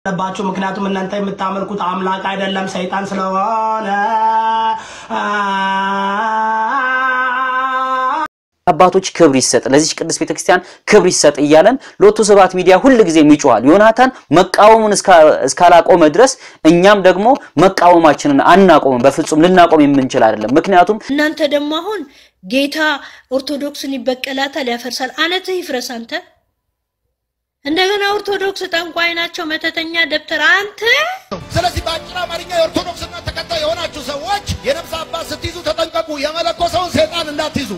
አለባችሁ ምክንያቱም እናንተ የምታመልኩት አምላክ አይደለም ሰይጣን ስለሆነ አባቶች ክብር ይሰጥ፣ ለዚች ቅድስት ቤተክርስቲያን ክብር ይሰጥ እያለን ሎቱ ስብሐት ሚዲያ ሁል ጊዜ ይጮሃል። ዮናታን መቃወሙን እስካላቆመ ድረስ እኛም ደግሞ መቃወማችንን አናቆምም። በፍጹም ልናቆም የምንችል አይደለም። ምክንያቱም እናንተ ደግሞ አሁን ጌታ ኦርቶዶክስን ይበቀላታል፣ ያፈርሳል። አነትህ ይፍረስ አንተ። እንደገና ኦርቶዶክስ ጠንቋይ ናቸው፣ መተተኛ ደብተር አንተ ስለዚህ በአጭር አማርኛ የኦርቶዶክስ እምነት ተከታይ የሆናችሁ ሰዎች የነፍስ አባት ስትይዙ ተጠንቀቁ። የመለኮሰውን ሰይጣን እንዳትይዙ።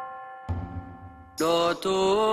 ሎቱ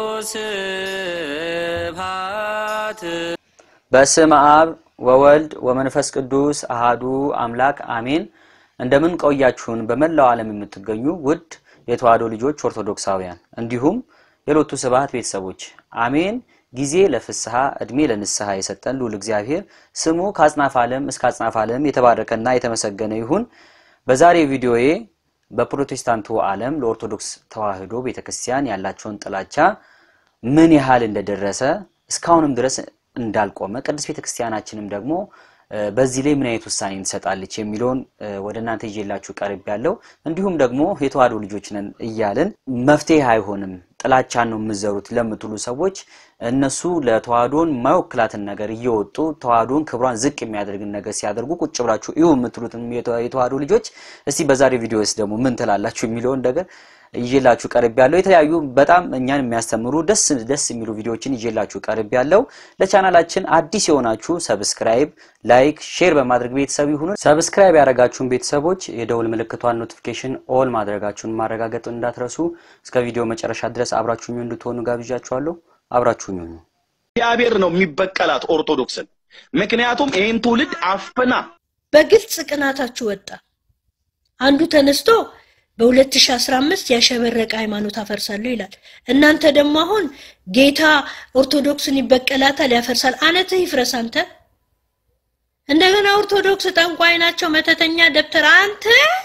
ስብሐት በስመ አብ ወወልድ ወመንፈስ ቅዱስ አሃዱ አምላክ አሜን። እንደምን ቆያችሁን? በመላው ዓለም የምትገኙ ውድ የተዋሕዶ ልጆች ኦርቶዶክሳውያን፣ እንዲሁም የሎቱ ስብሐት ቤተሰቦች አሜን። ጊዜ ለፍስሐ እድሜ ለንስሐ የሰጠን ልዑል እግዚአብሔር ስሙ ከአጽናፍ ዓለም እስከ አጽናፍ ዓለም የተባረከና የተመሰገነ ይሁን። በዛሬ ቪዲዮዬ በፕሮቴስታንቱ ዓለም ለኦርቶዶክስ ተዋሕዶ ቤተክርስቲያን ያላቸውን ጥላቻ ምን ያህል እንደደረሰ እስካሁንም ድረስ እንዳልቆመ ቅድስት ቤተክርስቲያናችንም ደግሞ በዚህ ላይ ምን አይነት ውሳኔ ትሰጣለች የሚለውን ወደ እናንተ ይዤላችሁ ቀርብ ያለው እንዲሁም ደግሞ የተዋሕዶ ልጆች ነን እያልን መፍትሄ አይሆንም ጥላቻን ነው የምዘሩት ለምትሉ ሰዎች እነሱ ለተዋሕዶን የማይወክላትን ነገር እየወጡ ተዋሕዶን ክብሯን ዝቅ የሚያደርግን ነገር ሲያደርጉ ቁጭ ብላችሁ ይሁ የምትሉትን የተዋሕዶ ልጆች እስቲ በዛሬ ቪዲዮስ ደግሞ ምን ትላላችሁ የሚለውን ነገር ይዤላችሁ ቀርብ ያለው የተለያዩ በጣም እኛን የሚያስተምሩ ደስ ደስ የሚሉ ቪዲዮዎችን ይዤላችሁ ቀርብ ያለው። ለቻናላችን አዲስ የሆናችሁ ሰብስክራይብ፣ ላይክ፣ ሼር በማድረግ ቤተሰብ ይሁኑ። ሰብስክራይብ ያደረጋችሁን ቤተሰቦች የደውል ምልክቷን ኖቲፊኬሽን ኦል ማድረጋችሁን ማረጋገጥ እንዳትረሱ። እስከ ቪዲዮ መጨረሻ ድረስ አብራችሁኝ እንድትሆኑ ጋብዣችኋለሁ። አብራችሁኝ ሁኑ። እግዚአብሔር ነው የሚበቀላት ኦርቶዶክስን። ምክንያቱም ይህን ትውልድ አፍና በግልጽ ቅናታችሁ ወጣ። አንዱ ተነስቶ በ2015 ያሸበረቀ ሃይማኖት አፈርሳለሁ ይላል። እናንተ ደግሞ አሁን ጌታ ኦርቶዶክስን ይበቀላታል፣ ያፈርሳል። አነትህ ይፍረስ አንተ። እንደገና ኦርቶዶክስ ጠንቋይ ናቸው፣ መተተኛ ደብተር አንተ።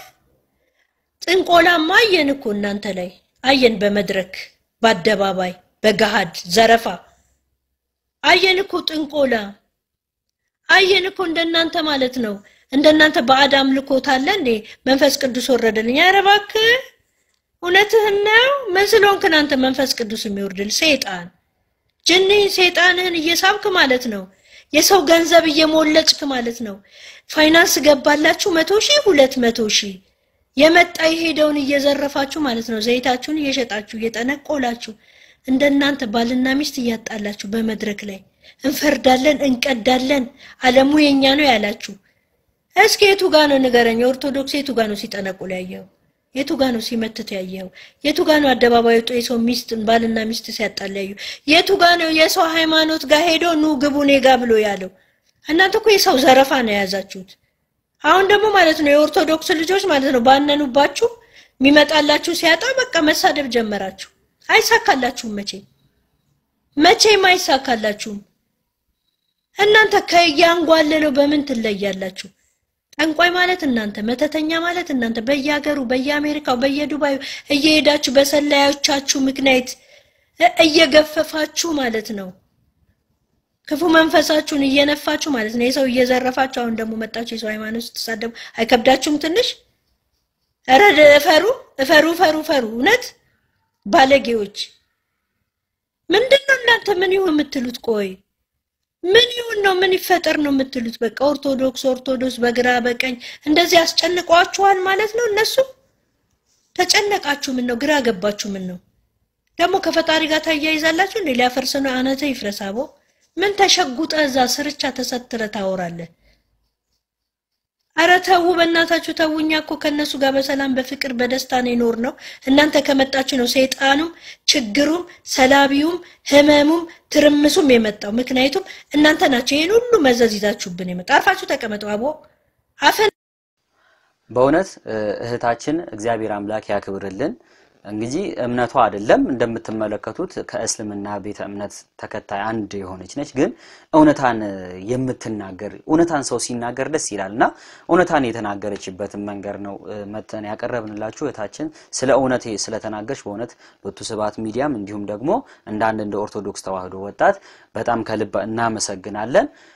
ጥንቆላማ አየን እኮ እናንተ ላይ አየን፣ በመድረክ በአደባባይ በገሃድ ዘረፋ አየን እኮ ጥንቆላ አየን እኮ እንደናንተ ማለት ነው። እንደናንተ ባዕድ አምልኮት አለ እንዴ? መንፈስ ቅዱስ ወረደልኝ። ኧረ እባክህ እውነትህን ነው። ምን ስለሆንክ አንተ መንፈስ ቅዱስ የሚወርድል? ሰይጣን ጅኒን ሰይጣንህን እየሳብክ ማለት ነው። የሰው ገንዘብ እየሞለጭክ ማለት ነው። ፋይናንስ ገባላችሁ መቶ ሺህ ሁለት መቶ ሺህ የመጣ የሄደውን እየዘረፋችሁ ማለት ነው። ዘይታችሁን እየሸጣችሁ እየጠነቆላችሁ እንደናንተ ባልና ሚስት እያጣላችሁ በመድረክ ላይ እንፈርዳለን፣ እንቀዳለን፣ ዓለሙ የኛ ነው ያላችሁ እስኪ የቱ ጋ ነው ንገረኝ። ኦርቶዶክስ የቱ ጋ ነው ሲጠነቁል ያየው? የቱ ጋ ነው ሲመትት ያየው? የቱ ጋ ነው አደባባይ ወጥቶ የሰው ሚስት ባልና ሚስት ሲያጣል ያየው? የቱ ጋ ነው የሰው ሃይማኖት ጋር ሄዶ ኑ ግቡ እኔ ጋ ብሎ ያለው? እናንተ እኮ የሰው ዘረፋ ነው የያዛችሁት። አሁን ደግሞ ማለት ነው የኦርቶዶክስ ልጆች ማለት ነው ባነኑባችሁ፣ የሚመጣላችሁ ሲያጣ በቃ መሳደብ ጀመራችሁ። አይሳካላችሁም፣ መቼም መቼም አይሳካላችሁም። እናንተ ከያንጓለለው በምን ትለያላችሁ? ጠንቋይ ማለት እናንተ፣ መተተኛ ማለት እናንተ በየሀገሩ በየአሜሪካው በየዱባዩ እየሄዳችሁ በሰላዮቻችሁ ምክንያት እየገፈፋችሁ ማለት ነው። ክፉ መንፈሳችሁን እየነፋችሁ ማለት ነው። የሰው እየዘረፋችሁ አሁን ደግሞ መጣችሁ የሰው ሃይማኖት ስትሳደቡ አይከብዳችሁም ትንሽ? ኧረ እፈሩ እፈሩ እፈሩ እፈሩ። እውነት ባለጌዎች ምንድን ነው እናንተ ምን ይሁን የምትሉት? ቆይ ምን ይሁን ነው ምን ይፈጠር ነው የምትሉት? በቃ ኦርቶዶክስ ኦርቶዶክስ በግራ በቀኝ እንደዚህ አስጨንቀዋችኋል ማለት ነው። እነሱ ተጨነቃችሁ ምን ነው? ግራ ገባችሁ ምን ነው? ደግሞ ከፈጣሪ ጋር ታያይዛላችሁ እንዴ? ሊያፈርስ ነው አነተ ይፍረስ። አቦ ምን ተሸጉጠ እዛ ስርቻ ተሰትረ ታወራለህ? አረ ተው በእናታችሁ ተው። እኛ እኮ ከእነሱ ጋር በሰላም በፍቅር በደስታ ነው የኖር ነው። እናንተ ከመጣችሁ ነው ሰይጣኑም ችግሩም ሰላቢውም ህመሙም ትርምሱም የመጣው። ምክንያቱም እናንተ ናቸው ይህን ሁሉ መዘዝ ይዛችሁብን የመጣ። አርፋችሁ ተቀመጡ። አቦ አፈን በእውነት እህታችን እግዚአብሔር አምላክ ያክብርልን። እንግዲህ እምነቷ አይደለም እንደምትመለከቱት ከእስልምና ቤተ እምነት ተከታይ አንድ የሆነች ነች። ግን እውነታን የምትናገር እውነታን ሰው ሲናገር ደስ ይላል እና እውነታን የተናገረችበትን መንገድ ነው መተን ያቀረብንላችሁ። እህታችን ስለ እውነት ስለተናገረች በእውነት ሎቱ ስብሐት ሚዲያም እንዲሁም ደግሞ እንደ አንድ እንደ ኦርቶዶክስ ተዋሕዶ ወጣት በጣም ከልብ እናመሰግናለን።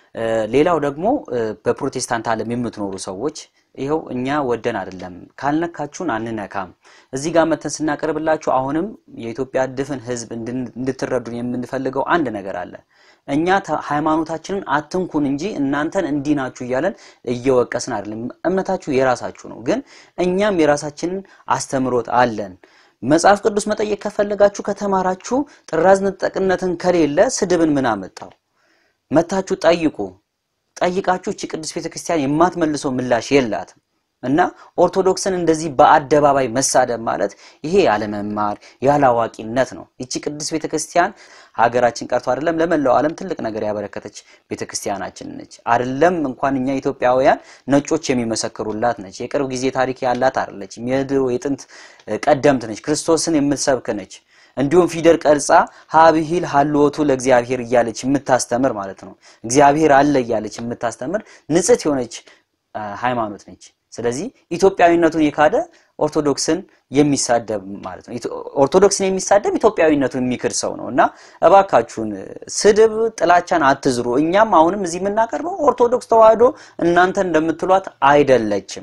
እ፣ ሌላው ደግሞ እ፣ በፕሮቴስታንት ዓለም የምትኖሩ ሰዎች ይኸው እኛ ወደን አይደለም ካልነካችሁን አንነካም። እዚህ ጋር መተን ስናቀርብላችሁ አሁንም የኢትዮጵያ ድፍን ሕዝብ እንድን- እንድትረዱን የምንፈልገው አንድ ነገር አለ። እኛ ተ- ሃይማኖታችንን አትንኩን እንጂ እናንተን እንዲህ ናችሁ እያለን እየወቀስን አይደለም። እምነታችሁ የራሳችሁ ነው፣ ግን እኛም የራሳችንን አስተምሮት አለን። መጽሐፍ ቅዱስ መጠየቅ ከፈለጋችሁ ከተማራችሁ፣ ጥራዝ ነጠቅነትን ከሌለ ስድብን ምን አመጣው? መታችሁ ጠይቁ። ጠይቃችሁ እቺ ቅዱስ ቤተክርስቲያን የማትመልሰው ምላሽ የላትም። እና ኦርቶዶክስን እንደዚህ በአደባባይ መሳደብ ማለት ይሄ ያለመማር ያላዋቂነት ነው። ይቺ ቅዱስ ቤተክርስቲያን ሀገራችን ቀርቶ አይደለም ለመላው ዓለም ትልቅ ነገር ያበረከተች ቤተክርስቲያናችን ነች። አይደለም እንኳን እኛ ኢትዮጵያውያን ነጮች የሚመሰክሩላት ነች። የቅርብ ጊዜ ታሪክ ያላት አይደለችም። የድሮ የጥንት ቀደምት ነች። ክርስቶስን የምትሰብክ ነች። እንዲሁም ፊደል ቀርጻ ሀብሂል ሀልወቱ ለእግዚአብሔር እያለች የምታስተምር ማለት ነው። እግዚአብሔር አለ እያለች የምታስተምር ንጽሕት የሆነች አ፣ ሃይማኖት ነች። ስለዚህ ኢትዮጵያዊነቱን የካደ ኦርቶዶክስን የሚሳደብ ማለት ነው። ኢትዮ- ኦርቶዶክስን የሚሳደብ ኢትዮጵያዊነቱን የሚክድ ሰው ነው እና እባካችሁን ስድብ፣ ጥላቻን አትዝሩ። እኛም አሁንም እዚህ የምናቀርበው ኦርቶዶክስ ተዋህዶ እናንተ እንደምትሏት አይደለችም።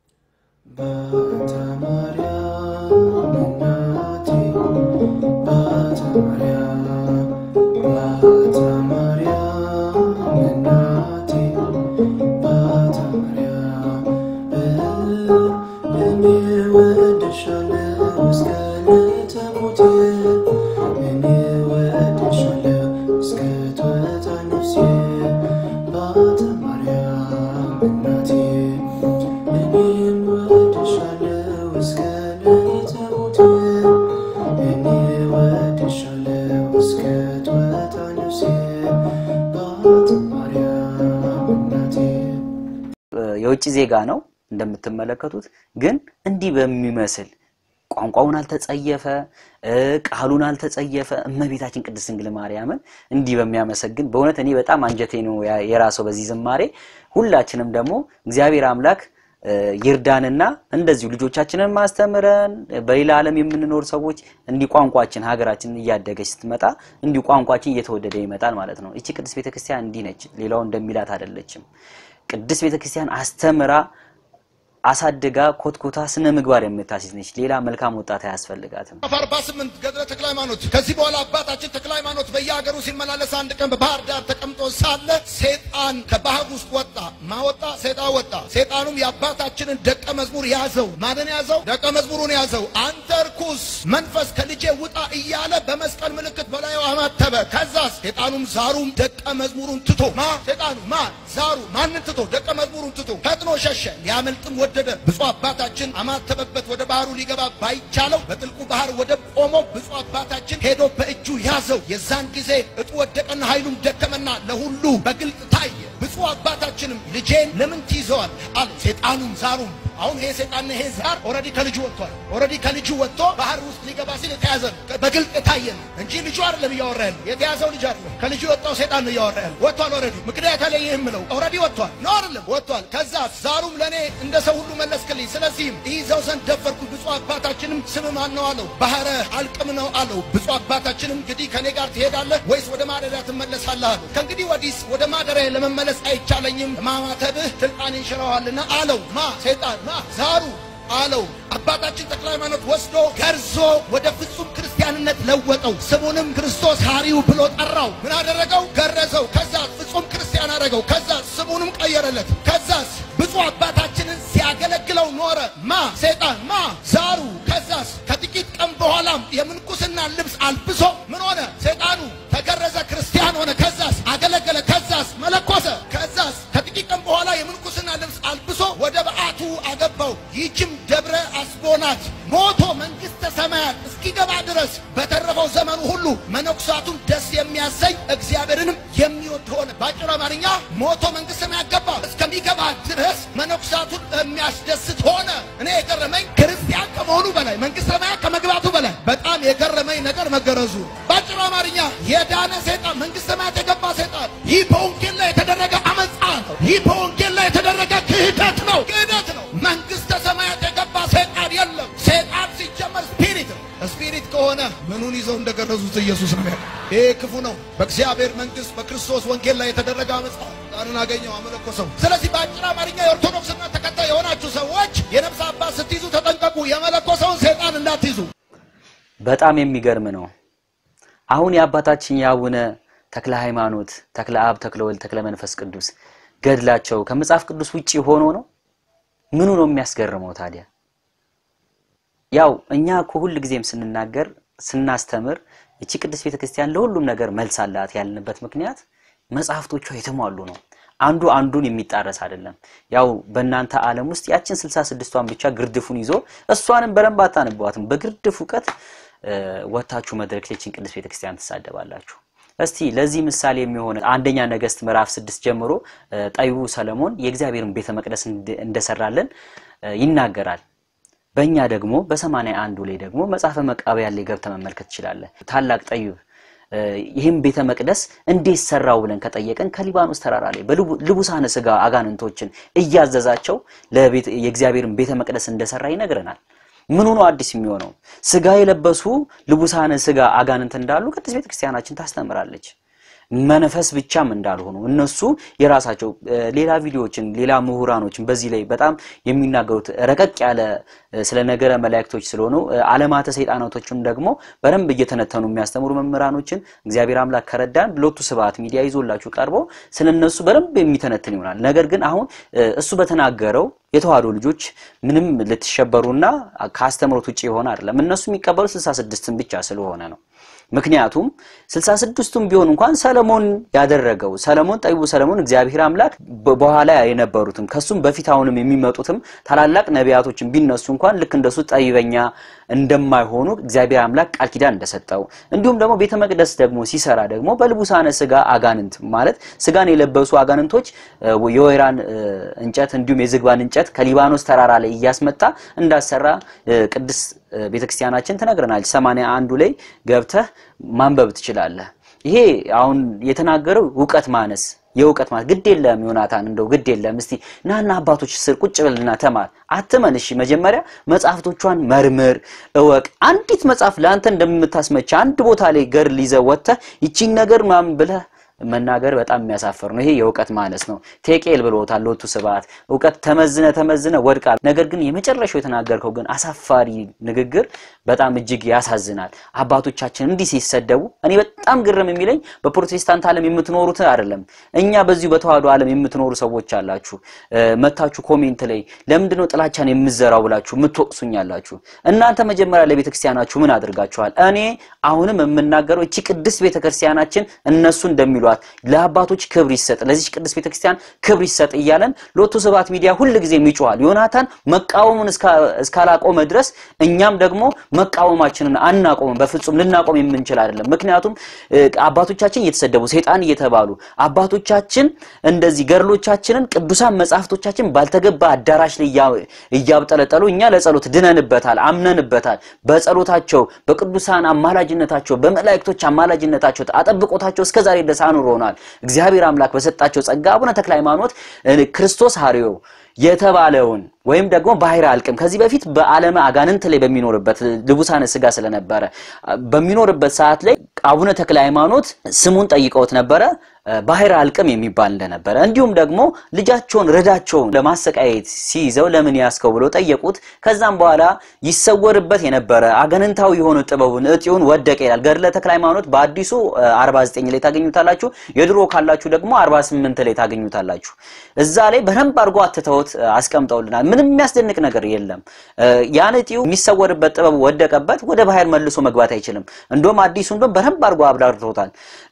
የውጭ ዜጋ ነው እንደምትመለከቱት፣ ግን እንዲህ በሚመስል ቋንቋውን አልተጸየፈ፣ እ፣ ቃሉን አልተጸየፈ እመቤታችን ቅድስት ድንግል ማርያምን እንዲህ በሚያመሰግን በእውነት እኔ በጣም አንጀቴ ነው ያ- የራሰው በዚህ ዝማሬ። ሁላችንም ደግሞ እግዚአብሔር አምላክ እ፣ ይርዳንና እንደዚሁ ልጆቻችንን ማስተምረን በሌላ ዓለም የምንኖር ሰዎች እንዲህ ቋንቋችን ሀገራችን እያደገች ስትመጣ እንዲሁ ቋንቋችን እየተወደደ ይመጣል ማለት ነው። እቺ ቅድስት ቤተክርስቲያን እንዲህ ነች፣ ሌላው እንደሚላት አይደለችም። ቅድስት ቤተክርስቲያን አስተምራ አሳድጋ ኮትኮታ ስነ ምግባር የምታስይዝ ነች። ሌላ መልካም ወጣት አያስፈልጋትም። ምዕራፍ 48 ገድለ ተክለ ሃይማኖት። ከዚህ በኋላ አባታችን ተክለ ሃይማኖት በየሀገሩ ሲመላለስ አንድ ቀን በባህር ዳር ተቀምጦ ሳለ ሴጣን ከባህር ውስጥ ወጣ። ማወጣ ሴጣን ወጣ። ሴጣኑም የአባታችንን ደቀ መዝሙር ያዘው። ማንን ያዘው? ደቀ መዝሙሩን ያዘው። አንተ ርኩስ መንፈስ ከልጄ ውጣ እያለ በመስቀል ምልክት በላዩ አማተበ። ከዛስ ሴጣኑም ዛሩም ደቀ መዝሙሩን ትቶ ማ ሴጣኑ ማ ዛሩ ማንን ትቶ? ደቀ መዝሙሩን ትቶ ፈጥኖ ሸሸ። ሊያመልጥም ወደደ። ብፁዕ አባታችን አማተበበት። ወደ ባህሩ ሊገባ ባይቻለው በጥልቁ ባህር ወደ ቆመው ብፁዕ አባታችን ሄዶ በእጁ ያዘው። የዛን ጊዜ እጡ ወደቀና ኃይሉም ደከመና ለሁሉ በግልጥ ታየ። ብፁዕ አባታችንም ልጄን ለምን ትይዘዋል አለ። ሴጣኑም ዛሩም አሁን ይሄ ሰይጣንና ይሄ ዛር ኦልሬዲ ከልጁ ወጥቷል። ኦልሬዲ ከልጁ ወጥቶ ባህር ውስጥ ሊገባ ሲል የተያዘ ነው። በግልጥ የታየ ነው እንጂ ልጁ አይደለም እያወራ ያለው። የተያዘው ልጅ አይደለም። ከልጁ የወጣው ሰይጣን ነው እያወራ ያለው። ወጥቷል ኦልሬዲ። ምክንያት አለ ይህም ምለው ኦልሬዲ ወጥቷል ነው አይደለም? ወጥቷል። ከዛ ዛሩም ለእኔ እንደ ሰው ሁሉ መለስክልኝ። ስለዚህም ይይዘው ዘንድ ደፈርኩ። ብፁዕ አባታችንም ስም ማን ነው አለው። ባህረ አልቅም ነው አለው። ብፁዕ አባታችንም እንግዲህ ከእኔ ጋር ትሄዳለህ ወይስ ወደ ማደሪያ ትመለሳለህ አለው። ከእንግዲህ ወዲስ ወደ ማደሪያ ለመመለስ አይቻለኝም፣ ማማተብህ ስልጣኔን ሽረዋልና አለው። ማ ሰይጣን ማ ዛሩ አለው። አባታችን ተክለ ሃይማኖት ወስዶ ገርዞ ወደ ፍጹም ክርስቲያንነት ለወጠው። ስሙንም ክርስቶስ ሐሪው ብሎ ጠራው። ምን አደረገው? ገረዘው። ከዛ ፍጹም ክርስቲያን አደረገው። ከዛ ስሙንም ቀየረለት። ከዛስ ብፁዕ አባታችንን ሲያገለግለው ኖረ። ማ ሰይጣን ማ ዛሩ። ከዛስ ከጥቂት ቀን በኋላም የምንኩስና ልብስ አልብሶ ምን ሆነ? ሰይጣኑ ተገረዘ፣ ክርስቲያን ሆነ። ከዛስ አገለገለ። ከዛስ መለኮሰ። ከዛስ ከጥቂት ቀን በኋላ የምንኩስና ልብስ አልብሶ ወደ በዓቱ አገባው። ይህችም ደብረ አስቦናት ሞቶ መንግሥተ ሰማያት እስኪገባ ድረስ በተረፈው ዘመኑ ሁሉ መነኩሳቱን ደስ የሚያሰኝ እግዚአብሔርንም የሚወድ ሆነ። በአጭር አማርኛ ሞቶ መንግሥተ ሰማያት ገባ። እስከሚገባ ድረስ መነኩሳቱን የሚያስደስት ሆነ። እኔ የገረመኝ ክርስቲያን ከመሆኑ በላይ መንግሥተ ሰማያት ከመግባቱ በላይ በጣም የገረመኝ ነገር መገረዙ። በአጭር አማርኛ የዳነ ሰይጣን መንግሥተ ሰማያት የገባ ሰይጣን ይህ በወንጌል ላይ የተደረገ አመፃ ነው። ይህ በወንጌል ላይ የተደረገ ክህደት ነው፣ ክህደት ነው። መንግሥተ ሰማያት የገባ ሰይጣን የለም። ሰይጣን ሲጀመር ስፒሪት ነው። ስፒሪት ከሆነ ምኑን ይዘው እንደገረዙት ኢየሱስ ነው ያለው። ይሄ ክፉ ነው። በእግዚአብሔር መንግሥት በክርስቶስ ወንጌል ላይ የተደረገ አመፃ ሰይጣንን አገኘው አመለኮሰው። ስለዚህ በአጭር አማርኛ የኦርቶዶክስ እምነት ተከታይ የሆናችሁ ሰዎች የነፍስ አባት ስትይዙ ተጠንቀቁ፣ የመለኮሰውን ሰይጣን እንዳትይዙ። በጣም የሚገርም ነው። አሁን የአባታችን የአቡነ ተክለ ሃይማኖት፣ ተክለ አብ፣ ተክለ ወልድ፣ ተክለ መንፈስ ቅዱስ ገድላቸው ከመጽሐፍ ቅዱስ ውጪ ሆኖ ነው። ምኑ ነው የሚያስገርመው ታዲያ? ያው እኛ እኮ ሁል ጊዜም ስንናገር ስናስተምር እቺ ቅድስት ቤተክርስቲያን ለሁሉም ነገር መልስ አላት ያልንበት ምክንያት መጽሐፍቶቿ የተሟሉ ነው። አንዱ አንዱን የሚጣረስ አይደለም። ያው በእናንተ ዓለም ውስጥ ያችን ስልሳ ስድስቷን ብቻ ግርድፉን ይዞ እሷንም በደንብ አታነቧትም። በግርድፍ እውቀት ወታችሁ መድረክ ላይ ይችን ቅድስት ቤተክርስቲያን ትሳደባላችሁ። እስቲ ለዚህ ምሳሌ የሚሆን አንደኛ ነገሥት ምዕራፍ ስድስት ጀምሮ ጠቢቡ ሰለሞን የእግዚአብሔርን ቤተ መቅደስ እንደሰራለን ይናገራል። በእኛ ደግሞ በሰማንያ አንዱ ላይ ደግሞ መጽሐፈ መቃብያን ላይ ገብተህ መመልከት ትችላለህ። ታላቅ ጠቢብ ይህም ቤተ መቅደስ እንዴት ሰራው ብለን ከጠየቀን ከሊባኖስ ተራራ ላይ በልቡሳነ ስጋ አጋንንቶችን እያዘዛቸው የእግዚአብሔርን ቤተ መቅደስ እንደሰራ ይነግረናል። ምኑ ነው አዲስ የሚሆነው? ስጋ የለበሱ ልቡሳነ ስጋ አጋንንት እንዳሉ ቅድስት ቤተክርስቲያናችን ታስተምራለች። መንፈስ ብቻም እንዳልሆኑ እነሱ የራሳቸው ሌላ ቪዲዮዎችን ሌላ ምሁራኖችን በዚህ ላይ በጣም የሚናገሩት ረቀቅ ያለ ስለ ነገረ መላእክቶች ስለሆኑ ዓለማተ ሰይጣናቶችን ደግሞ በደንብ እየተነተኑ የሚያስተምሩ መምህራኖችን እግዚአብሔር አምላክ ከረዳን ሎቱ ስብሐት ሚዲያ ይዞላችሁ ቀርቦ ስለ እነሱ በደንብ የሚተነትን ይሆናል። ነገር ግን አሁን እሱ በተናገረው የተዋህዶ ልጆች ምንም ልትሸበሩና ከአስተምሮት ውጭ የሆነ አይደለም። እነሱ የሚቀበሉ ስልሳ ስድስትን ብቻ ስለሆነ ነው። ምክንያቱም ስልሳ ስድስቱም ቢሆን እንኳን ሰለሞን ያደረገው ሰለሞን ጠቢቡ ሰለሞን እግዚአብሔር አምላክ በኋላ የነበሩትም ከሱም በፊት አሁንም የሚመጡትም ታላላቅ ነቢያቶችን ቢነሱ እንኳን ልክ እንደሱ ጠቢበኛ እንደማይሆኑ እግዚአብሔር አምላክ ቃል ኪዳን እንደሰጠው እንዲሁም ደግሞ ቤተ መቅደስ ደግሞ ሲሰራ ደግሞ በልቡሳነ ስጋ አጋንንት ማለት ስጋን የለበሱ አጋንንቶች የወይራን እንጨት እንዲሁም የዝግባን እንጨት ከሊባኖስ ተራራ ላይ እያስመጣ እንዳሰራ ቅድስት ቤተክርስቲያናችን ትነግረናለች። ሰማንያ አንዱ ላይ ገብተህ ማንበብ ትችላለህ። ይሄ አሁን የተናገረው እውቀት ማነስ የእውቀት ማለት ግድ የለም ዮናታን፣ እንደው ግድ የለም እስቲ ናና አባቶች ስር ቁጭ ብልና ተማር። አትመን። እሺ መጀመሪያ መጽሐፍቶቿን መርምር፣ እወቅ። አንዲት መጽሐፍ ለአንተ እንደምታስመች አንድ ቦታ ላይ ገድል ይዘህ ወጥተህ ይቺን ነገር ምናምን ብለህ መናገር በጣም የሚያሳፍር ነው። ይሄ የእውቀት ማነስ ነው። ቴቄል ብሎታል ሎቱ ስብሐት። እውቀት ተመዝነ ተመዝነ ወድቃል። ነገር ግን የመጨረሻው የተናገርከው ግን አሳፋሪ ንግግር በጣም እጅግ ያሳዝናል። አባቶቻችን እንዲህ ሲሰደቡ እኔ በጣም ግርም የሚለኝ በፕሮቴስታንት ዓለም የምትኖሩት አይደለም፣ እኛ በዚሁ በተዋህዶ ዓለም የምትኖሩ ሰዎች አላችሁ። መታችሁ ኮሜንት ላይ ለምንድን ነው ጥላቻን የምዘራው ብላችሁ የምትወቅሱኛላችሁ። እናንተ መጀመሪያ ለቤተ ክርስቲያናችሁ ምን አድርጋችኋል? እኔ አሁንም የምናገረው እቺ ቅድስት ቤተ ክርስቲያናችን እነሱ እንደሚሏት ለአባቶች ክብር ይሰጥ፣ ለዚች ቅድስት ቤተ ክርስቲያን ክብር ይሰጥ እያለን ሎቱ ስብሐት ሚዲያ ሁል ጊዜም ይጮሃል። ዮናታን መቃወሙን እስካላቆመ ድረስ እኛም ደግሞ መቃወማችንን አናቆምም። በፍጹም ልናቆም የምንችል አይደለም። ምክንያቱም አባቶቻችን እየተሰደቡ ሰይጣን እየተባሉ አባቶቻችን እንደዚህ ገድሎቻችንን ቅዱሳን መጽሐፍቶቻችን ባልተገባ አዳራሽ ላይ እያብጠለጠሉ እኛ ለጸሎት ድነንበታል፣ አምነንበታል። በጸሎታቸው በቅዱሳን አማላጅነታቸው በመላእክቶች አማላጅነታቸው አጠብቆታቸው እስከዛሬ ድረስ አኑሮናል። እግዚአብሔር አምላክ በሰጣቸው ጸጋ አቡነ ተክለ ሃይማኖት ክርስቶስ ሐሪዮ የተባለውን ወይም ደግሞ ባህር አልቅም ከዚህ በፊት በዓለመ አጋንንት ላይ በሚኖርበት ልቡሳነ ስጋ ስለነበረ በሚኖርበት ሰዓት ላይ አቡነ ተክለ ሃይማኖት ስሙን ጠይቀውት ነበረ ባህር አልቅም የሚባል እንደነበረ እንዲሁም ደግሞ ልጃቸውን ረዳቸውን ለማሰቃየት ሲይዘው ለምን ያስከው ብሎ ጠየቁት። ከዛም በኋላ ይሰወርበት የነበረ አጋንንታዊ የሆነ ጥበቡን እጢውን ወደቀ ይላል ገድለ ተክለ ሃይማኖት በአዲሱ 49 ላይ ታገኙታላችሁ። የድሮ ካላችሁ ደግሞ 48 ላይ ታገኙታላችሁ። እዛ ላይ በደንብ አድርጎ አትተውት አስቀምጠውልናል። ምንም የሚያስደንቅ ነገር የለም። ያን እጢው የሚሰወርበት ጥበቡ ወደቀበት፣ ወደ ባህር መልሶ መግባት አይችልም። እንደውም አዲሱን በደንብ አድርጎ አብራርቶታል።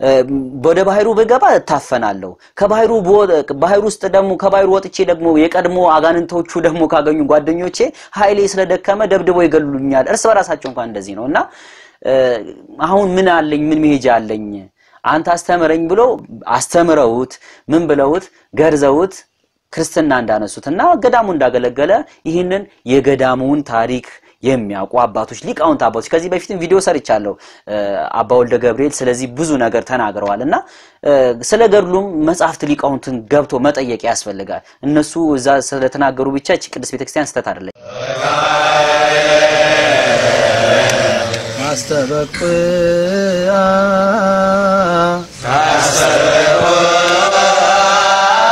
ወደ ባህሩ ብገባ እታፈናለሁ፣ ከባህሩ ባህር ውስጥ ደግሞ ከባህሩ ወጥቼ ደግሞ የቀድሞ አጋንንቶቹ ደግሞ ካገኙ ጓደኞቼ ኃይሌ ስለደከመ ደብድቦ ይገሉኛል። እርስ በራሳቸው እንኳን እንደዚህ ነው እና አሁን ምን አለኝ? ምን መሄጃ አለኝ? አንተ አስተምረኝ ብሎ አስተምረውት ምን ብለውት ገርዘውት ክርስትና እንዳነሱት እና ገዳሙ እንዳገለገለ ይህንን የገዳሙን ታሪክ የሚያውቁ አባቶች ሊቃውንት አባቶች ከዚህ በፊትም ቪዲዮ ሰርቻለሁ። አባ ወልደ ገብርኤል ስለዚህ ብዙ ነገር ተናግረዋል እና ስለ ገድሉም መጽሐፍት ሊቃውንትን ገብቶ መጠየቅ ያስፈልጋል። እነሱ እዛ ስለተናገሩ ብቻ እቺ ቅድስት ቤተክርስቲያን ስህተት አይደለች። ማስተበቅያ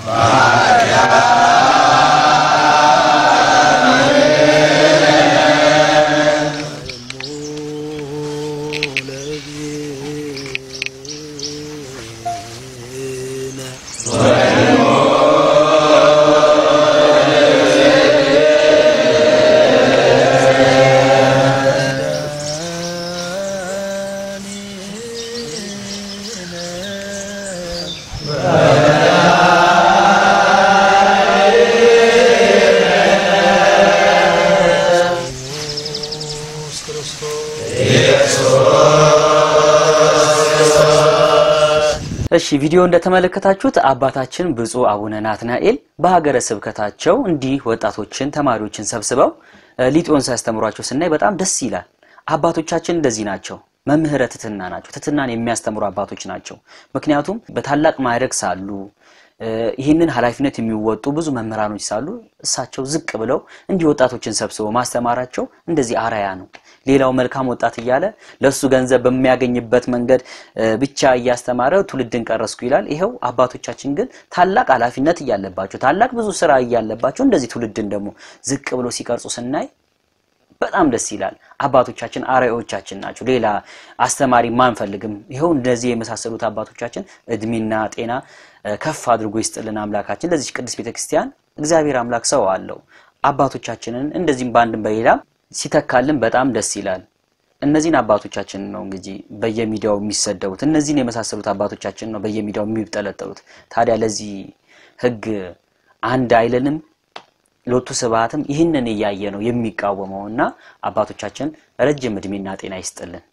እሺ ቪዲዮ እንደተመለከታችሁት አባታችን ብፁዕ አቡነ ናትናኤል በሀገረ ስብከታቸው እንዲህ ወጣቶችን ተማሪዎችን ሰብስበው እ፣ ሊጦን ሲያስተምሯቸው ስናይ በጣም ደስ ይላል። አባቶቻችን እንደዚህ ናቸው። መምህረ ትትና ናቸው። ትትናን የሚያስተምሩ አባቶች ናቸው። ምክንያቱም በታላቅ ማዕረግ ሳሉ እ፣ ይህንን ኃላፊነት የሚወጡ ብዙ መምህራኖች ሳሉ እሳቸው ዝቅ ብለው እንዲህ ወጣቶችን ሰብስበው ማስተማራቸው እንደዚህ አራያ ነው። ሌላው መልካም ወጣት እያለ ለሱ ገንዘብ በሚያገኝበት መንገድ እ፣ ብቻ እያስተማረ ትውልድን ቀረስኩ ይላል። ይኸው አባቶቻችን ግን ታላቅ ኃላፊነት እያለባቸው ታላቅ ብዙ ስራ እያለባቸው እንደዚህ ትውልድን ደግሞ ዝቅ ብሎ ሲቀርጹ ስናይ በጣም ደስ ይላል። አባቶቻችን አርአያዎቻችን ናቸው። ሌላ አስተማሪ ማንፈልግም። ይኸው እንደዚህ የመሳሰሉት አባቶቻችን እድሜና ጤና እ፣ ከፍ አድርጎ ይስጥልን አምላካችን። ለዚች ቅድስት ቤተክርስቲያን እግዚአብሔር አምላክ ሰው አለው። አባቶቻችንን እንደዚህም በአንድም በሌላም ሲተካልን በጣም ደስ ይላል። እነዚህን አባቶቻችን ነው እንግዲህ በየሚዲያው የሚሰደቡት። እነዚህን የመሳሰሉት አባቶቻችን ነው በየሚዲያው የሚጠለጠሉት። ታዲያ ለዚህ ህግ አንድ አይለንም? ሎቱ ስብሐትም ይህንን እያየ ነው የሚቃወመው እና አባቶቻችን ረጅም እድሜና ጤና ይስጥልን።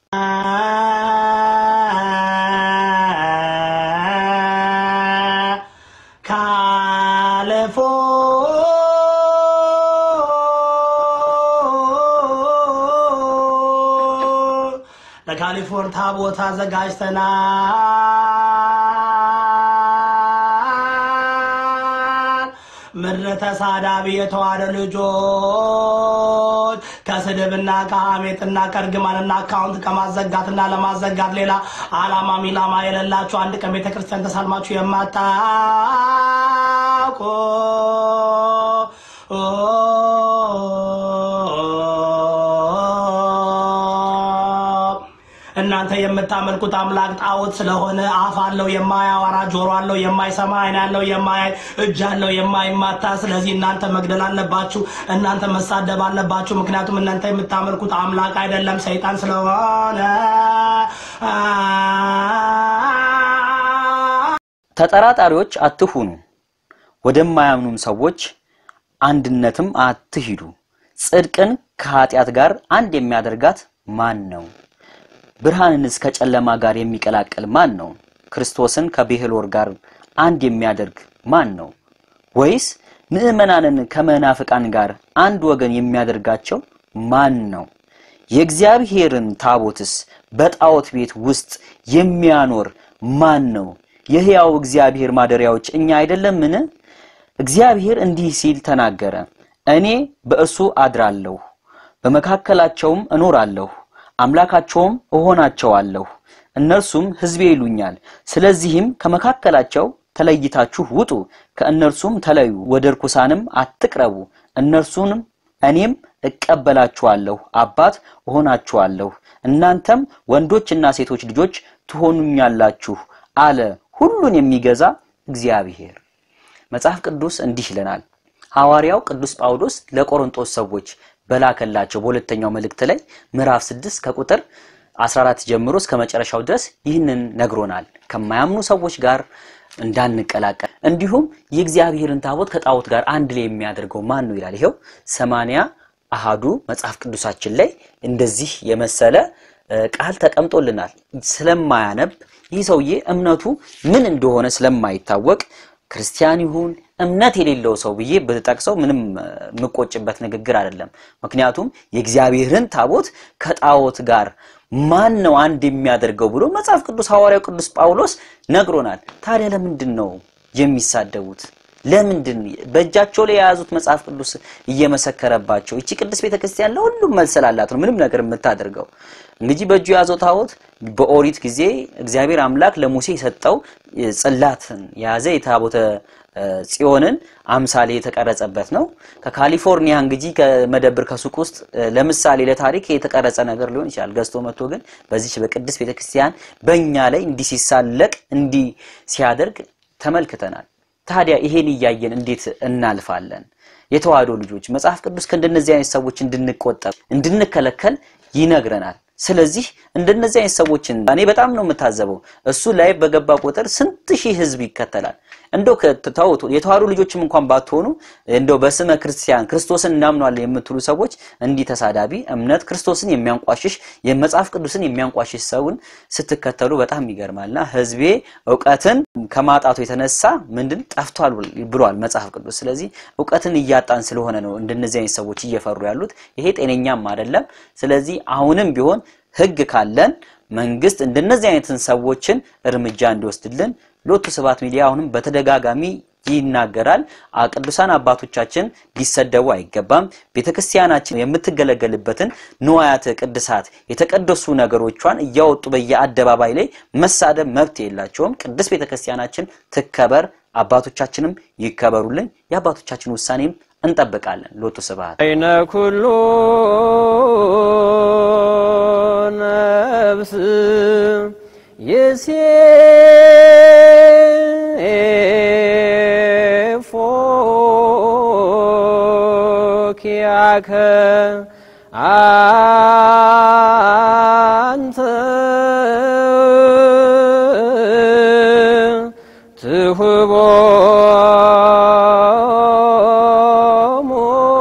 ለካሊፎርኒያ ታቦት አዘጋጅተናል። ምድረ ተሳዳቢ የተዋደ ልጆች ከስድብና ከሐሜትና ከእርግማንና አካውንት ከማዘጋትና ለማዘጋት ሌላ አላማ ሚላማ የሌላችሁ አንድ ቀን ቤተክርስቲያን ተሳልማችሁ የማታውቁ እናንተ የምታመልኩት አምላክ ጣዖት ስለሆነ አፍ አለው የማያወራ፣ ጆሮ አለው የማይሰማ፣ ዓይን አለው የማያይ፣ እጅ አለው የማይማታ። ስለዚህ እናንተ መግደል አለባችሁ፣ እናንተ መሳደብ አለባችሁ። ምክንያቱም እናንተ የምታመልኩት አምላክ አይደለም ሰይጣን ስለሆነ ተጠራጣሪዎች አትሁኑ፣ ወደማያምኑም ሰዎች አንድነትም አትሂዱ። ጽድቅን ከኃጢአት ጋር አንድ የሚያደርጋት ማን ነው? ብርሃንንስ ከጨለማ ጋር የሚቀላቅል ማን ነው? ክርስቶስን ከብሔልወር ጋር አንድ የሚያደርግ ማን ነው? ወይስ ምዕመናንን ከመናፍቃን ጋር አንድ ወገን የሚያደርጋቸው ማን ነው? የእግዚአብሔርን ታቦትስ በጣዖት ቤት ውስጥ የሚያኖር ማን ነው? የሕያው እግዚአብሔር ማደሪያዎች እኛ አይደለምን? እግዚአብሔር እንዲህ ሲል ተናገረ፣ እኔ በእርሱ አድራለሁ፣ በመካከላቸውም እኖራለሁ፣ አምላካቸውም እሆናቸዋለሁ፣ እነርሱም ሕዝቤ ይሉኛል። ስለዚህም ከመካከላቸው ተለይታችሁ ውጡ፣ ከእነርሱም ተለዩ፣ ወደ ርኩሳንም አትቅረቡ። እነርሱንም እኔም እቀበላችኋለሁ፣ አባት እሆናችኋለሁ፣ እናንተም ወንዶችና ሴቶች ልጆች ትሆኑኛላችሁ አለ ሁሉን የሚገዛ እግዚአብሔር። መጽሐፍ ቅዱስ እንዲህ ይለናል። ሐዋርያው ቅዱስ ጳውሎስ ለቆሮንቶስ ሰዎች በላከላቸው በሁለተኛው መልእክት ላይ ምዕራፍ 6 ከቁጥር 14 ጀምሮ እስከ መጨረሻው ድረስ ይህንን ነግሮናል። ከማያምኑ ሰዎች ጋር እንዳንቀላቀል እንዲሁም የእግዚአብሔርን ታቦት ከጣዖት ጋር አንድ ላይ የሚያደርገው ማን ነው ይላል። ይኸው ሰማንያ አሃዱ መጽሐፍ ቅዱሳችን ላይ እንደዚህ የመሰለ ቃል ተቀምጦልናል። ስለማያነብ ይህ ሰውዬ እምነቱ ምን እንደሆነ ስለማይታወቅ ክርስቲያን ይሁን እምነት የሌለው ሰው ብዬ ብጠቅሰው ምንም የምቆጭበት ንግግር አይደለም። ምክንያቱም የእግዚአብሔርን ታቦት ከጣዖት ጋር ማን ነው አንድ የሚያደርገው ብሎ መጽሐፍ ቅዱስ ሐዋርያው ቅዱስ ጳውሎስ ነግሮናል። ታዲያ ለምንድን ነው የሚሳደቡት? ለምንድን በእጃቸው ላይ የያዙት መጽሐፍ ቅዱስ እየመሰከረባቸው? ይቺ ቅድስት ቤተክርስቲያን ለሁሉም መልስ ስላላት ነው ምንም ነገር የምታደርገው። እንግዲህ በእጁ የያዘው ታቦት በኦሪት ጊዜ እግዚአብሔር አምላክ ለሙሴ የሰጠው ጽላትን የያዘ የታቦተ ጽዮንን አምሳሌ የተቀረጸበት ነው። ከካሊፎርኒያ እንግዲህ ከመደብር ከሱቅ ውስጥ ለምሳሌ ለታሪክ የተቀረጸ ነገር ሊሆን ይችላል ገዝቶ መጥቶ ግን በዚች በቅድስት ቤተክርስቲያን በእኛ ላይ እንዲህ ሲሳለቅ እንዲህ ሲያደርግ ተመልክተናል። ታዲያ ይሄን እያየን እንዴት እናልፋለን? የተዋህዶ ልጆች መጽሐፍ ቅዱስ ከእንደነዚህ አይነት ሰዎች እንድንቆጠብ እንድንከለከል ይነግረናል። ስለዚህ እንደነዚህ አይነት ሰዎችን እኔ በጣም ነው የምታዘበው። እሱ ላይ በገባ ቁጥር ስንት ሺህ ህዝብ ይከተላል። እንደው ከተውት የተዋህዶ ልጆችም እንኳን ባትሆኑ እንደው በስመ ክርስቲያን ክርስቶስን እናምኗለን የምትሉ ሰዎች እንዲህ ተሳዳቢ እምነት ክርስቶስን የሚያንቋሽሽ የመጽሐፍ ቅዱስን የሚያንቋሽሽ ሰውን ስትከተሉ በጣም ይገርማልና ህዝቤ እውቀትን ከማጣቱ የተነሳ ምንድን ጠፍቷል ብሏል መጽሐፍ ቅዱስ። ስለዚህ እውቀትን እያጣን ስለሆነ ነው እንደነዚህ አይነት ሰዎች እየፈሩ ያሉት። ይሄ ጤነኛም አይደለም። ስለዚህ አሁንም ቢሆን ህግ ካለን መንግስት እንደነዚህ አይነትን ሰዎችን እርምጃ እንዲወስድልን ሎቱ ስብሐት ሚዲያ አሁንም በተደጋጋሚ ይናገራል። ቅዱሳን አባቶቻችን ሊሰደቡ አይገባም። ቤተክርስቲያናችን የምትገለገልበትን ንዋያተ ቅድሳት የተቀደሱ ነገሮቿን እያወጡ በየአደባባይ ላይ መሳደብ መብት የላቸውም። ቅድስት ቤተክርስቲያናችን ትከበር፣ አባቶቻችንም ይከበሩልን። የአባቶቻችን ውሳኔም እንጠብቃለን። ሎቱ ስብሐት አይነ ኩሉ ነፍስ ይሴፎኪያከ አንተ ትሁቦሙ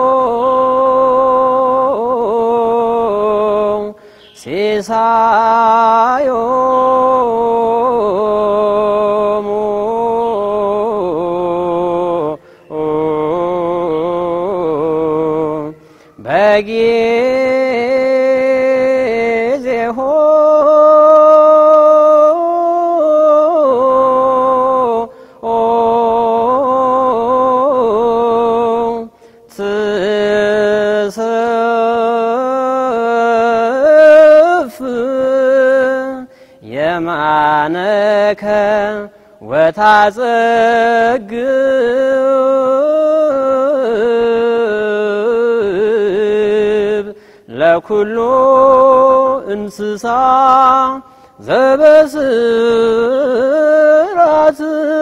ሲሳዮሙ በጊዜሆ ትስፍ የማነከ ወታጸግብ ለኩሉ እንስሳ ዘበስራት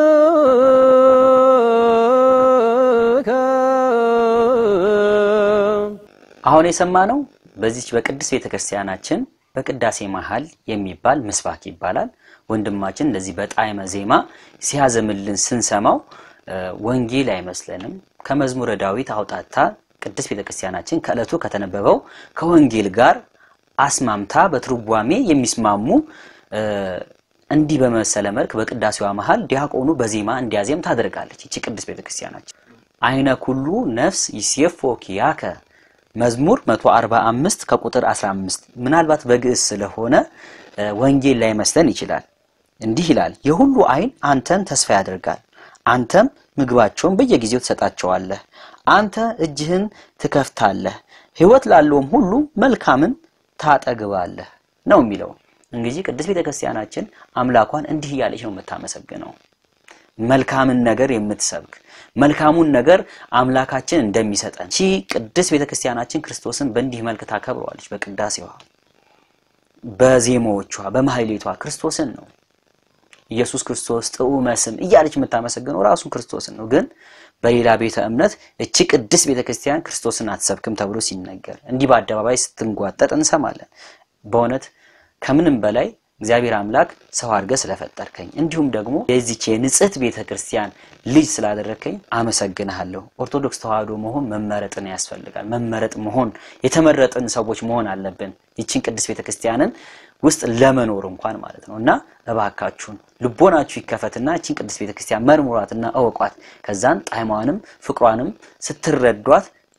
አሁን የሰማነው በዚች በቅድስት ቤተክርስቲያናችን በቅዳሴ መሃል የሚባል ምስባክ ይባላል። ወንድማችን እንደዚህ በጣዕመ ዜማ ሲያዘምልን ስንሰማው ወንጌል አይመስለንም። ከመዝሙረ ዳዊት አውጣታ ቅድስት ቤተክርስቲያናችን ከዕለቱ ከተነበበው ከወንጌል ጋር አስማምታ በትርጓሜ የሚስማሙ እንዲህ በመሰለ መልክ በቅዳሴዋ መሃል ዲያቆኑ በዜማ እንዲያዜም ታደርጋለች። ይቺ ቅድስት ቤተክርስቲያናችን አይነ ኩሉ ነፍስ ይሴፎ ኪያከ መዝሙር 145 ከቁጥር 15 ምናልባት በግዕዝ ስለሆነ ወንጌል ላይ መስለን ይችላል። እንዲህ ይላል፣ የሁሉ አይን አንተን ተስፋ ያደርጋል፣ አንተም ምግባቸውን በየጊዜው ትሰጣቸዋለህ። አንተ እጅህን ትከፍታለህ፣ ሕይወት ላለውም ሁሉ መልካምን ታጠግባለህ ነው የሚለው። እንግዲህ ቅድስት ቤተክርስቲያናችን አምላኳን እንዲህ እያለች ነው የምታመሰግነው። መልካምን ነገር የምትሰብክ መልካሙን ነገር አምላካችን እንደሚሰጠን ቺ ቅድስት ቤተክርስቲያናችን ክርስቶስን በእንዲህ መልክ ታከብረዋለች። በቅዳሴዋ፣ በዜማዎቿ፣ በማህሌቷ ክርስቶስን ነው ኢየሱስ ክርስቶስ ጥዑመ ስም እያለች የምታመሰግነው ራሱን ክርስቶስን ነው። ግን በሌላ ቤተ እምነት እቺ ቅድስት ቤተክርስቲያን ክርስቶስን አትሰብክም ተብሎ ሲነገር እንዲህ በአደባባይ ስትንጓጠጥ እንሰማለን። በእውነት ከምንም በላይ እግዚአብሔር አምላክ ሰው አድርገህ ስለፈጠርከኝ እንዲሁም ደግሞ የዚች የንጽሕት ቤተ ክርስቲያን ልጅ ስላደረከኝ አመሰግንሃለሁ። ኦርቶዶክስ ተዋህዶ መሆን መመረጥን ያስፈልጋል። መመረጥ መሆን የተመረጥን ሰዎች መሆን አለብን። ይችን ቅድስት ቤተ ክርስቲያንን ውስጥ ለመኖር እንኳን ማለት ነው እና እባካችሁን ልቦናችሁ ይከፈትና ይችን ቅድስት ቤተ ክርስቲያን መርሙሯትና እወቋት። ከዛን ጣዕሟንም ፍቅሯንም ስትረዷት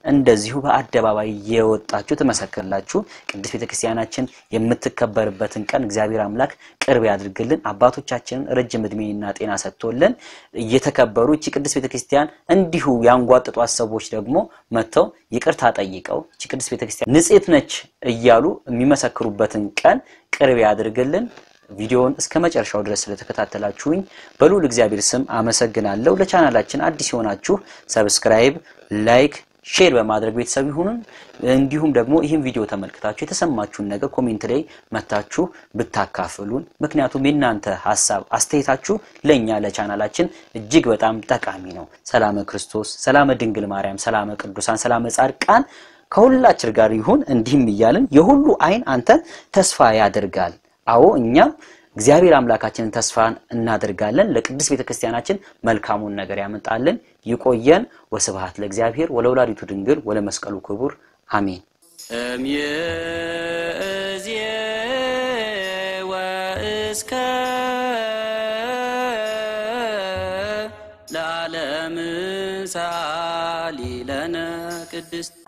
እንደዚሁ በአደባባይ የወጣችሁ ትመሰክርላችሁ። ቅድስት ቤተክርስቲያናችን የምትከበርበትን ቀን እግዚአብሔር አምላክ ቅርብ ያድርግልን። አባቶቻችንን ረጅም እድሜና ጤና ሰጥቶልን እየተከበሩ እቺ ቅድስት ቤተክርስቲያን እንዲሁ ያንጓጥጧት ሰዎች ደግሞ መጥተው ይቅርታ ጠይቀው እቺ ቅድስት ቤተክርስቲያን ንጽሕት ነች እያሉ የሚመሰክሩበትን ቀን ቅርብ ያድርግልን። ቪዲዮውን እስከ መጨረሻው ድረስ ስለተከታተላችሁኝ በልዑል እግዚአብሔር ስም አመሰግናለሁ። ለቻናላችን አዲስ የሆናችሁ ሰብስክራይብ፣ ላይክ፣ ሼር በማድረግ ቤተሰብ ይሁኑን። እንዲሁም ደግሞ ይህን ቪዲዮ ተመልክታችሁ የተሰማችሁን ነገር ኮሜንት ላይ መታችሁ ብታካፍሉን፣ ምክንያቱም የእናንተ ሀሳብ አስተያየታችሁ ለእኛ ለቻናላችን እጅግ በጣም ጠቃሚ ነው። ሰላመ ክርስቶስ፣ ሰላመ ድንግል ማርያም፣ ሰላመ ቅዱሳን፣ ሰላመ ጻድቃን ከሁላችን ጋር ይሁን። እንዲህም እያልን የሁሉ አይን አንተን ተስፋ ያደርጋል። አዎ እኛም እግዚአብሔር አምላካችንን ተስፋን እናደርጋለን። ለቅድስት ቤተክርስቲያናችን መልካሙን ነገር ያመጣልን። ይቆየን። ወስብሐት ለእግዚአብሔር ወለወላዲቱ ድንግል ወለመስቀሉ ክቡር አሜን። እምይእዜ ወእስከ ለዓለም ሳሊ ለነ ቅድስት